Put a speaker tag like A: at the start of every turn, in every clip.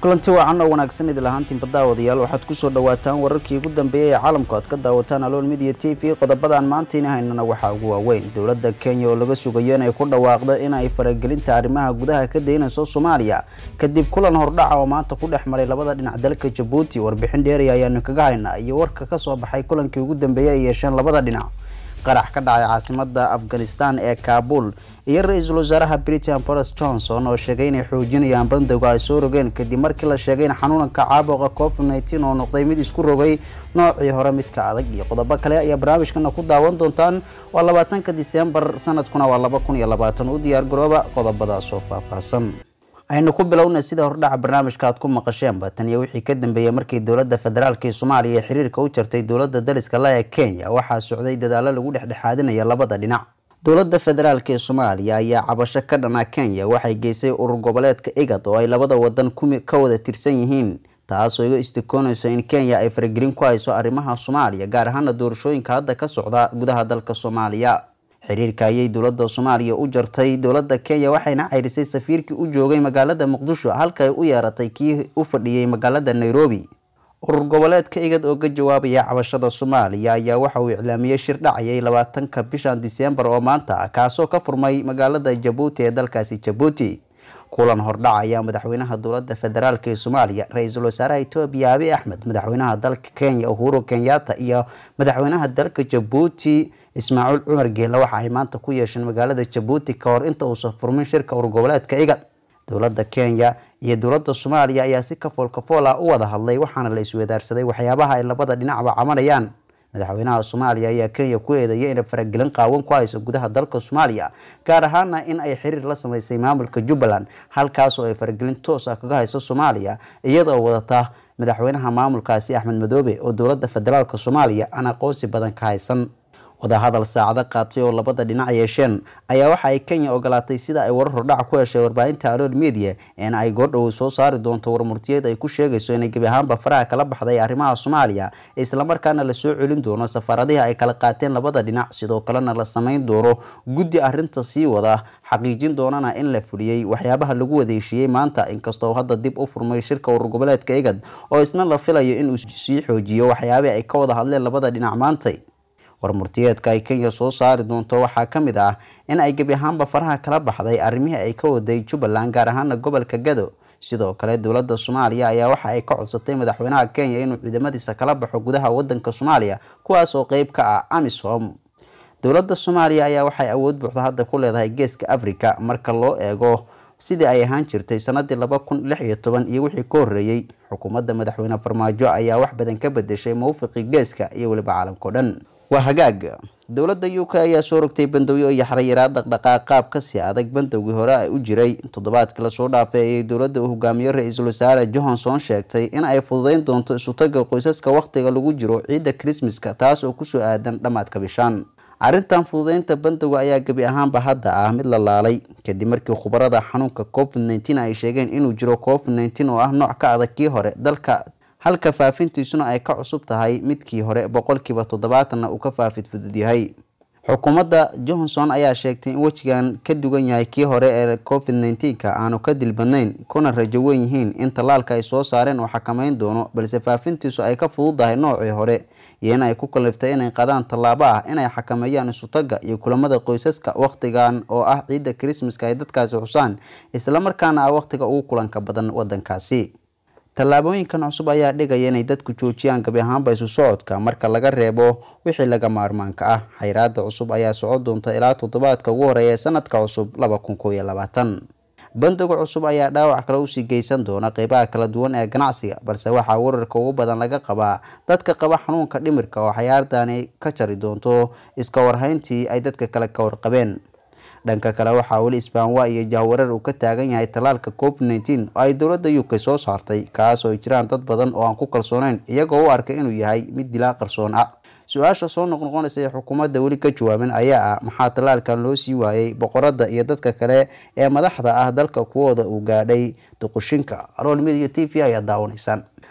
A: kulanti wacan oo wanaagsan idil ahaantiinba daawadayaal waxaad kusoo dhawaataan wararkii ugu dambeeyay ee caalamku aad ka daawataan alool midiya t v qodobadan maantiina haynana waxaa ugu waaweyn dowladda kenya oo laga sugayo inay ku dhawaaqdo in ay faragelinta arrimaha gudaha ka daynayso soomaaliya kadib kulan hordhaca oo maanta ku dhex maray labada dhinac dalka jabuuti warbixin dheeri ayaanu kaga haynaa iyo warka kasoo baxay kulankii ugu dambeeyay ay yeesheen labada dhinac qarax ka dhacay caasimada afghanistan ee kaabul iyo ra-iisul wasaaraha britain boris johnson oo sheegay inay xoojinayaan bandowga ay soo rogeen kadib markii la sheegay in xanuunka caabuqa covid nneteen oo noqday mid isku rogay noocii hore midka adag iyo qodobo kale ayaa barnaamijkana ku daawan doontaan waa labaatanka disembar sanadkuna waa laba kun iyo labaatan u diyaar garooba qodobadaas oo faahfaahsan aynu ku bilowna sida hordhaca barnaamijka aad ku maqasheenba tan iyo wixii ka dambeeyey markii dowladda federaalk ee soomaaliya ee xiriirka u jartay dowladda dariska la ee kenya waxaa socday dadaalo lagu dhexdhexaadinaya labada dhinac dowladda federaalk ee soomaaliya ayaa cabasho ka dhana kenya waxay geysay urur goboleedka igad oo ay labada wadan ka wada tirsan yihiin taasoo iga istikoonayso in kenya ay faragelin ku hayso arrimaha soomaaliya gaar ahaana doorashooyinka hadda ka socda gudaha dalka soomaaliya xiriirka ayay dowladda soomaaliya u jartay dowladda kenya waxayna ceyrisay safiirkii u joogay magaalada muqdisho halka ay u yeeratay kii u fadhiyey magaalada nairobi urur goboleedka igad oo ka jawaabaya cabashada soomaaliya ayaa waxa uu iclaamiyey shir dhacayay labaatanka bishan disembar oo maanta ah kaasoo ka furmay magaalada jabuuti ee dalkaasi jabuuti kulan hordhac ayaa madaxweynaha dowladda federaalk ee soomaaliya ra-iisul wasaaraha etoobiya abi axmed madaxweynaha dalka kenya uhuru kenyatta iyo madaxweynaha dalka jabuuti ismaaciil cumar geela waxa ay maanta ku yeesheen magaalada jabuuti ka hor inta uusan furmin shirka urur goboleedka igad dowladda kenya iyo dowladda soomaaliya ayaa si kafool kafool ah u wada hadlay waxaana la iswadaarsaday waxyaabaha ay labada dhinacba cabanayaan madaxweynaha soomaaliya ayaa kenya ku eedeeyay inay faragelin qaawan ku hayso gudaha dalka soomaaliya gaar ahaana in ay xiriir la sameysay maamulka jubbaland halkaasoo ay faragelin toos ah kaga hayso soomaaliya iyadoo wadata madaxweynaha maamulkaasi axmed madoobe oo dowladda federaalk soomaaliya aan aqoonsi badan ka haysan wadahadal saacado qaatay oo labada dhinac yeesheen ayaa waxa ay kenya ogolaatay sida ay warar hordhac ku heshay warbaahinta alool media in ay goordhow soo saari doonto warmurtiyeed ay ku sheegayso inay gebi ahaanba faraha kala baxday arrimaha soomaaliya islamarkaana lasoo celin doono safaaradihii ay kala qaateen labada dhinac sidoo kalena la sameyn doono guddi arrinta sii wada xaqiijin doonana in la fuliyey waxyaabaha lagu wadeeshiiyey maanta inkastoo hadda dib u furmay shirka urur goboleedka igad oo isna la filayo inuu sii xoojiyo waxyaabih ay ka wada hadleen labada dhinac maantay warmurtiyeedka ay kenya soo saari doonto waxaa ka mid ah in ay gebi ahaanba faraha kala baxday arrimihii ay ka waday jubbaland gaar ahaana gobolka gado sidoo kale dowladda soomaaliya ayaa waxa ay ka codsatay madaxweynaha kenya inuu ciidamadiisa kala baxo gudaha wadanka soomaaliya kuwaas oo qeyb ka ah amisom dowladda soomaaliya ayaa waxay awood buuxda hadda ku leedahay geeska africa marka loo eego sidii ay ahaan jirtay sanadii laba kun lix iyo toban iyo wixii ka horreeyey xukuumadda madaxweyne farmaajo ayaa wax badan ka bedeshay mawfiqii geeska iyo weliba caalamka o dhan waa hagaag dowladda u k ayaa soo rogtay bandowyo iyo xarayaraa dhaqdhaqaaq qaab kasii adag bandowgii hore ay u jiray toddobaadkii lasoo dhaafay ayay dowladda uu hogaamiyo ra-iisul wasaare johnson sheegtay in ay fududeyn doonto isutaga qoysaska wakhtiga lagu jiro ciidda krismaska taas oo kusoo aadan dhammaadka bishaan arrintan fududeynta bandowga ayaa gebi ahaanba hadda ah mid la laalay kadib markii khubarada xanuunka covid nneteen ay sheegeen inuu jiro covid nneteen oo ah nooc ka adag kii hore dalka halka faafintiisuna ay ka cusub tahay midkii hore boqolkiiba toddobaatanna uu ka faafid fudud yahay xukuumadda johnson ayaa sheegtay in wejigan ka dugan yahay kii hore ee covid nneteenka aanu ka dilbadnayn kuna rajo wen yihiin in tallaalka ay soo saareen oo xakameyn doono balse faafintiisu ay ka fududahay noocii hore iyo in ay ku kaliftay inay qadaan tallaabo ah inay xakameeyaan isutaga iyo kulamada qoysaska wakhtigan oo ah ciidda krismaska ay dadkaasi xusaan islamarkaana ah wakhtiga ugu kulanka badan wadankaasi tallaabooyinkan cusub ayaa dhigaya inay dadku joojiyaan gabi ahaanba isu socodka marka laga reebo wixii laga maarmaanka ah xayraada cusub ayaa socon doonta ilaa toddobaadka ugu horeeya sanadka cusub laba kun koo iyo labaatan bandowga cusub ayaa dhaawac kale usii geysan doona qeybaha kala duwan ee ganacsiga balse waxaa wararka ugu badan laga qabaa dadka qaba xanuunka dhimirka oo xayaardani ka jari doonto iska warhayntii ay dadka kale ka warqabeen dhanka kale waxaa weli isbaanwa iyo jahwareer uu ka taagan yahay tallaalka covid nneteen oo ay dowladda u k soo saartay kaas oo ay jiraan dad badan oo aan ku kalsooneyn iyagoo u arkay inuu yahay mid dilaa qarsoon ah su-aasha soo noqnoqonaysa ee xukuumadda weli ka jawaabin ayaa ah maxaa tallaalkan loo sii waayey boqoradda iyo dadka kale ee madaxda ah dalka kuwooda uu gaadhay duqushinka arool midiya t v ayaa daawanaysaan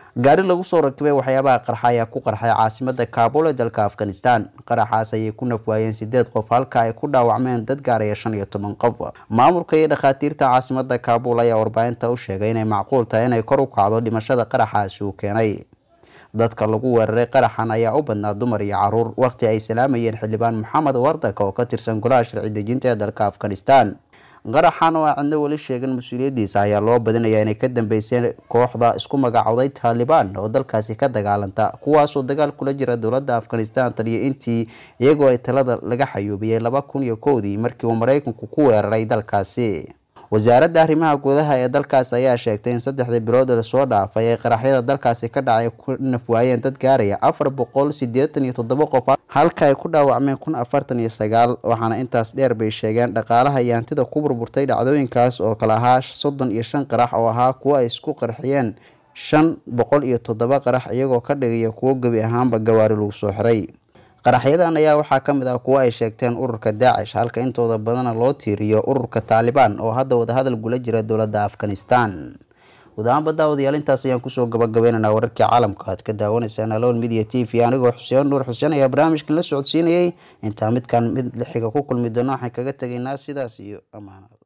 A: gaari lagu soo rakibay waxyaabaha qarxa ayaa ku qarxay caasimada kaabul ee dalka afghanistan qaraxaas ayay ku nafwaayeen sideed qof halka ay ku dhaawacmeen dad gaaraya shan iyo toban qof maamulka iyo dhakhaatiirta caasimada kaabul ayaa warbaahinta u sheegay inay macquul tahay inay kor u kacdo dhimashada qaraxaasi uu keenay dadka lagu weeraray qaraxan ayaa u badnaa dumar iyo caruur waqti ay salaamayeen xildhibaan maxamed wardaka oo ka tirsan golaha sharci dejinta ee dalka afghanistan qaraxan oo aan cidno weli sheegan mas-uuliyadiisa ayaa loo badinayaa inay ka dambeyseen kooxda isku magacowday taalibaan oo dalkaasi ka dagaalanta kuwaasoo dagaal kula jira dowladda afghanistan taliyo intii iyagoo ay talada laga xayuubiyey laba kun iyo kowdii markii uu maraykanku ku weeraray dalkaasi wasaaradda arrimaha gudaha ee dalkaas ayaa sheegtay in saddexdii bilood lasoo dhaafay ay qaraxyada dalkaasi ka dhacay ku nafwaayeen dad gaaraya afar boqol sideetan iyo toddoba qof halka ay ku dhaawacmeen kun afartan iyo sagaal waxaana intaas dheer bay sheegeen dhaqaalaha iyo hantida ku burburtay dhacdooyinkaas oo kale ahaa soddon iyo shan qarax oo ahaa kuwo ay isku qarxiyeen shan boqol iyo toddoba qarax iyagoo ka dhigaya kuwo gebi ahaanba gawaari lagu soo xiray qaraxyadan ayaa waxaa ka mid ah kuwo ay sheegteen ururka daacish halka intooda badana loo tiiriyo ururka taalibaan oo hadda wadahadal gula jira dowladda afghanistan gudahaanba daawadayaal intaas ayaan kusoo gabagabaynaynaa wararkii caalamka aad ka daawanaysaan aloon media t v anigoo xuseen nuur xuseen ayaa barnaamijkan la socodsiinayay intaa midkan mid lixiga ku kulmi doono waxaan kaga tegaynaa sidaas iyo amaanad